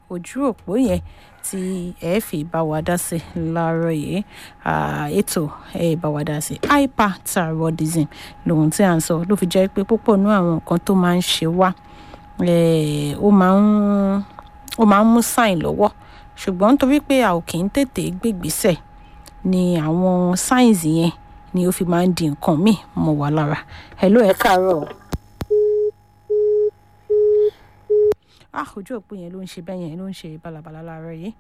ojú òpó yẹn tí ẹ fi bá wa dá sí láàárọ̀ yìí ètò ẹ bá wa dá sí hyperthyroidism lòun tí à ń sọ ló fi jẹ́ pé púpọ̀ nú àwọn nǹkan tó máa ń ṣe wá ó máa ń ó máa ń mú sáìn lọ́wọ́ ṣùgbọ́n nítorí pé a ò kì í tètè gbégbèsè ni àwọn signs yẹn ni ó fi máa ń di nǹkan míì mọ́ wa lára hello ẹ káàárọ̀ ah ojú òpó yẹn ló ń ṣe bẹ́ẹ̀ yẹn ló ń ṣe balabala láàárọ̀ yìí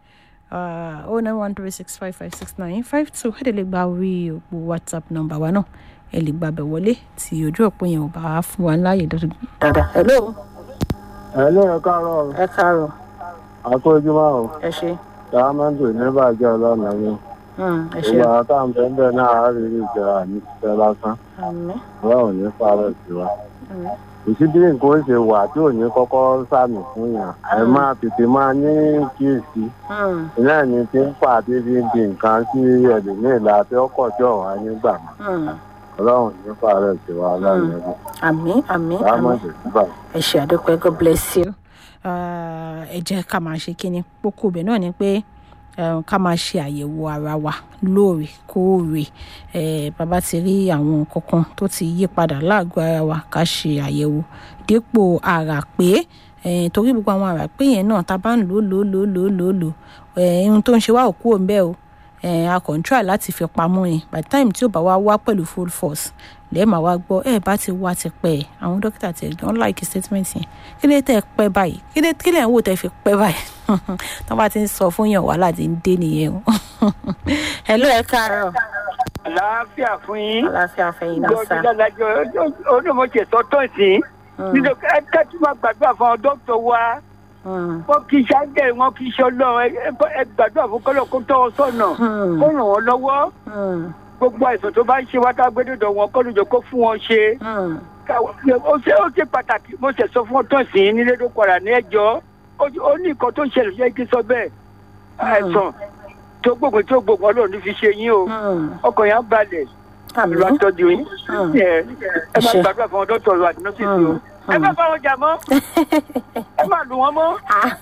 oh nine one three six five five six nine five two ẹ̀ lè gba orí òpó whatsapp nọ́mbà wa náà ẹ lè gbàbẹ̀ wọlé tí ojú òpó yẹn ò bá fún wa láàyè dáadáa hello. hello ẹ káàárọ̀ ẹ káàárọ̀ àkójúmọ́ o ẹ ṣe. sàmẹ́ntì níbàjẹ́ ọlọ́nà yín ẹ ṣe. ìgbà tá à ń bẹ́ẹ̀ bẹ́ẹ̀ náà á rí rí ìjọra ní ṣiṣẹ́ lásán àmín ọlọ́run ní fàárọ̀ sí wa àmín kò sí bí nǹkan ó ṣe wà tí ò ní kọ́kọ́ sàmì fún yàn àì máa tètè máa ní kíyèsí Mm, iná ẹni tí ń fà tí fi ń di nǹkan sí ẹlòmíì la tí ọkọ̀ tí ọ̀wá nígbà mọ́ mm. ọlọ́run ní fàárọ̀ sí wa ọlọ́run ní àmín àmín àmín sàmẹ́ntì níbàjẹ́. ẹ ṣe àdúpẹ́ god bless you Ah, ẹ jẹ́ ká máa ṣe kíni kókó ibẹ̀ náà ni pé eh, ká máa ṣe àyẹ̀wò ara wa lóòrèkóòrè Eh, bàbá ti rí àwọn kankan tó ti yí padà láàgọ́ ara wa ká ṣe àyẹ̀wò dípò ara pé eh, torí gbogbo àwọn ara pé yẹn náà tá a bá ń lò lò lò lò lò lò eh, ohun tó ń ṣe wá ò kúrò ńbẹ̀ o eh, a kàn ń try láti fi pamọ́ ni by the time tí ó bá wá wá pẹ̀lú full force lẹ́ẹ̀ma wá gbọ́ ẹ̀ bá ti wá ti pẹ́ ẹ̀ àwọn dókítà ti don like statement yẹn kí lè tẹ́ ẹ pẹ́ báyìí kí lè kí lè ń wò tẹ́ fi pẹ́ báyìí tó bá ti ń sọ fún yàn wàhálà ti ń dé nìyẹn o. hello ẹ káàárọ̀ àlàáfíà fún yín aláfíà fẹ̀yìn náà sá. gbọ́dọ̀ dájọ́ olùmọ̀ọ́sẹ̀ tọ́tọ̀ sí nínú ẹ tẹ́tí máa gbàdúrà fún àwọn dókítà wa Mm, wọn kì í ṣàgẹ̀ wọn kì í ṣe ọlọ́run ẹ- ẹ- ẹ gbàdúrà fún kọ́lọ́ kó tọ́ ọ sọ̀nà mm, kó ràn wọ́n lọ́wọ́ mm, gbogbo àìsàn tó bá ń ṣe wá tá a gbé dọ̀dọ̀ wọn kọ́ lójó kó fún wọn ṣe mm, Ká- ó ṣe ó ṣe pàtàkì mo ṣe sọ fún ọ tán sí nílé tó padà ní ẹjọ́ ó- ó ní nǹkan tó ń ṣẹlẹ̀ ṣe kí n sọ bẹ́ẹ̀ àìsàn tó gbógun tó gbógun ọlọ́run ní fi ṣe yín o mm. ọkàn yẹn á balẹ̀ àmín ìlú àtọ́jú yín Mm. ẹ ẹ máa Ṣe. gbàdúrà fún ọ dọ́tọ̀ ọ̀rọ̀ àti nọ́ọ̀sì sí o Mm. ẹ má bá wọn jà mọ́ ẹ má lù wọ́n mọ́.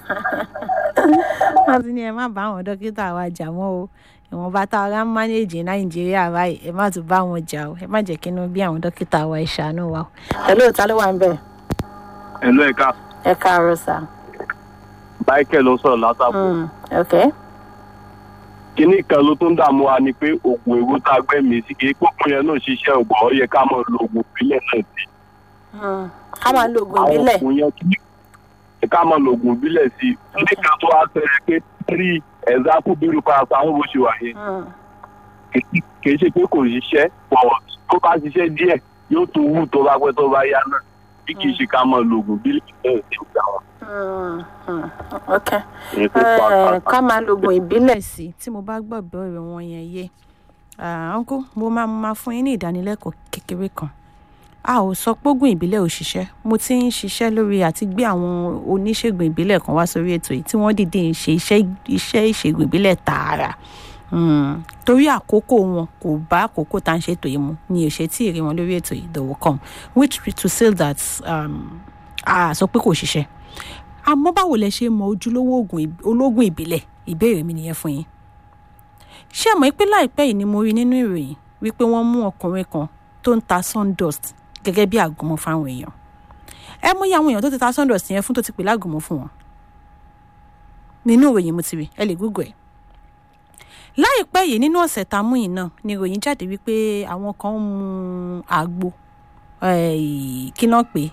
wọ́n ti ní ẹ má bá àwọn dókítà wa jà mọ́ o ìwọ̀nba tá a rá ń mánéèjì nàìjíríà báyìí ẹ má tún bá wọn jà o ẹ má jẹ́ kí inú bí àwọn dókítà wa ìṣàánú wa o. hello ta ló wà ń bẹ̀? ẹ̀lú ẹ̀ka ẹ káàárọ̀ sá. michael ló sọ̀rọ̀ látàbọ̀. Mm, ok. kínní kan ló tún dààmú wa ni pé oògùn èwo tá a gbẹ́mìí sí kí pópin yẹn náà ṣiṣẹ́ ògbọ́n ó yẹ ká máa lo oògùn ìbílẹ̀ náà sí. Mm. ká máa lo oògùn àwọn ìbílẹ̀. oògùn yẹn kí ká máa lo oògùn ìbílẹ̀ sí. kínní kan tó wá sẹ́yìn pé tírí ẹ̀zákù bírú parapọ̀ àwọn bó ṣe wà yẹn Mm, kì í ṣe pé kò ṣiṣẹ́ pọ̀ tó bá ṣiṣẹ́ díẹ̀ yóò tún wù tó bá pẹ́ tó bá yá náà bí kì í ṣe ká máa lo oògùn ìbílẹ̀ náà sí ìgbà wọn. mm, mm. ok. èyí tó pa Eh, pàtàkì. ká máa lo oògùn ìbílẹ̀ sí tí mo bá gbọ́ ìbéèrè wọn yẹn yé ọ̀nkú mo máa máa fún yín ní ìdánilẹ́kọ̀ọ́ kékeré kan a ò sọ pé oògùn ìbílẹ̀ ò ṣiṣẹ́ mo ti ń ṣiṣẹ́ lórí àti gbé àwọn oníṣègùn ìbílẹ̀ kan wá sórí ètò yìí tí wọ́n dìde ń ṣe iṣẹ́ iṣẹ́ ìṣègùn ìbílẹ̀ tààrà Mm, torí àkókò wọn kò bá àkókò tá à ń ṣètò yìí mu ni ò ṣe tí ì rí wọn lórí ètò yìí they will come which to say that um, a sọ pé kò ṣiṣẹ́ àmọ́ báwo lẹ ṣe mọ ojúlówó oògùn ìb- ológun ìbílẹ̀ ìbéèrè mi nìyẹn fún yín ṣé àmọ́ pé láìpẹ́ yìí ni mo rí nínú ìròyìn wípé wọ́n mú ọkùnrin kan tó ń ta sundust gẹ́gẹ́ bí àgùnmọ̀ fáwọn èèyàn ẹ mú iye àwọn èèyàn tó ti ta sundust yẹn fún tó ti pè lágùnmọ̀ fún wọn nínú ìròyìn mo ti rí ẹ lè google ẹ láìpẹ́ yìí nínú ọ̀sẹ̀ tá a mú yìí náà ni ìròyìn jáde wípé àwọn kan ń mu àgbo eh, kí náà pé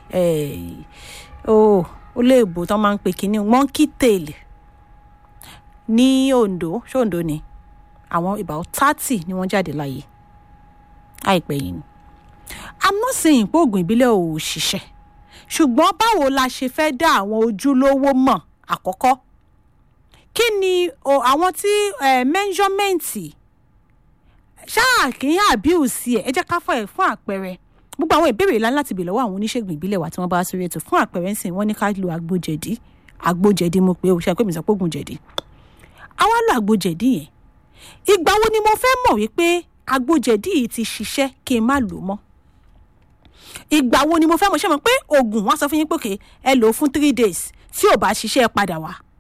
ó ó léèbó tán máa ń pè kínní monkey tail ní ondo ṣé ondo ni àwọn about thirty ni wọ́n jáde láàyè àìpẹ́ yìí ni i'm not saying pé oògùn ìbílẹ̀ ò ṣiṣẹ́ ṣùgbọ́n báwo la ṣe fẹ́ dá àwọn ojúlówó mọ̀ àkọ́kọ́ kí ni o àwọn tí eh, mẹ́ńsọ́mẹ́ǹtì ṣáà kì í abuse ẹ̀ ẹ jẹ́ ká fọ́ ẹ̀ fún àpẹẹrẹ gbogbo àwọn ìbéèrè ńlá láti bèèrè lọ́wọ́ àwọn oníṣègùn ìbílẹ̀ wa tí wọ́n bá wá sórí ètò fún àpẹẹrẹ ń sìn wọ́n ní ká lo àgbòjẹ̀dí àgbòjẹ̀dí mo pé o ṣe pé mi sọ pé ògùn jẹ̀dí àwa lo àgbòjẹ̀dí yẹn ìgbà wo ni mo fẹ́ mọ̀ wípé àgbòjẹ̀dí yìí ti ṣiṣẹ́ kí n má lò mọ́ ìgbà wo ni mo fẹ́ mọ̀ ṣe mọ̀ pé oògùn wọn sọ fún yín pé òkè ẹ lò ó fún three days tí ò bá ṣiṣẹ́ ẹ padà wá